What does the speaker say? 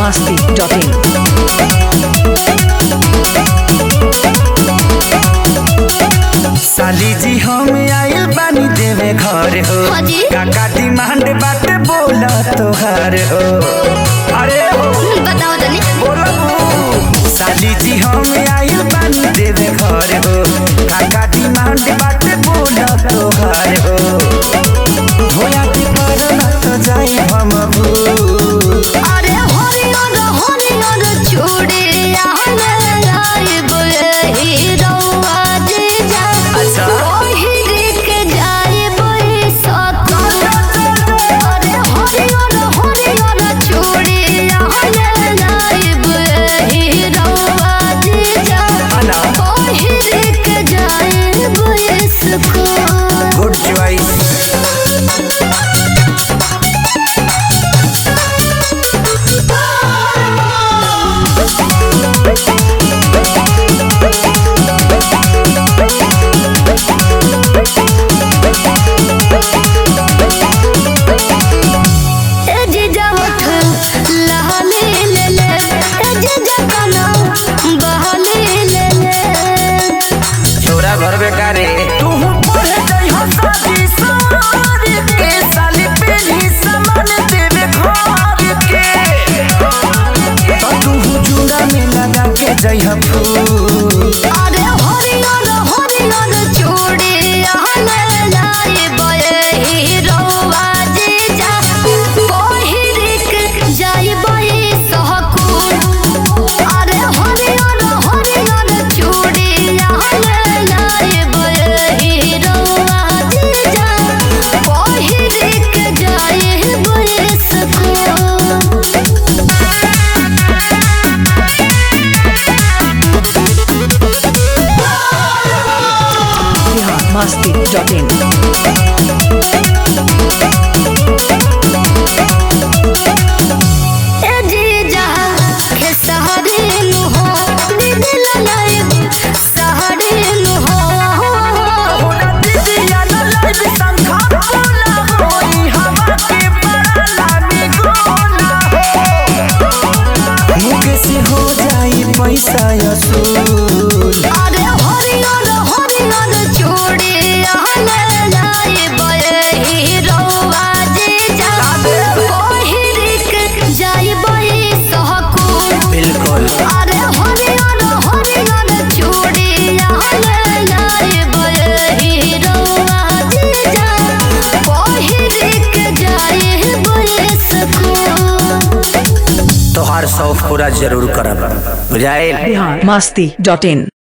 masti.in. साली जी हम आइल बानी देवे घर हो हाँ जी। काका डिमांड बाटे बोला तोहार हो अरे हो बताओ तनी बोलो साली जी हम आइल बानी देवे घर हो काका डिमांड बाटे बोला तोहार हो होया की परना तो जाई हम भू अरे हरियर हरियर चूड़ी आहने लाइब हीरोआ जे जा अच्छा। ओहिरी के जाइब सकल अरे हरियर हरियर चूड़ी आहने लाइब हीरोआ जे जा अना ओहिरी के जाइब सकल गुड चॉइस ए जीजा उठ लहली ले ले ए जीजा कना बहली ले ले छोरा घर बेकारे तू पढ़े जाई हो शादी सारी के साली पेली सामान देवे घर के तो तू जुड़ा में लगा के जाई हो फूल अरे हरियर हरियर चूड़ी आहने लाई बये हीरोवा जीजा पहिरिक जाई बये सहकुल अरे हरियर हरियर चूड़ी आहने लाई बये हीरोवा जीजा पहिरिक जाई बये सकूल Bihar masti.in. ए जीजा के सहरी नु हो दिल लाइब सहरी नु हो होना दीदिया न लाइव संखा बोला होई हवा के बड़ा लामी गोना हो मुके से हो जाई पैसा असूल अरे हरियर हरियर चूड़ी आहने लाइब हीरोवा जीजा पहिरिक जाइब सहकुल बिल्कुल अरे हरियर हरियर चूड़ी आहने लाइब हीरोवा जीजा पहिरिक जाइब सकूल तोहार शौक पूरा जरूर करब बुझाइल Bihar masti.in.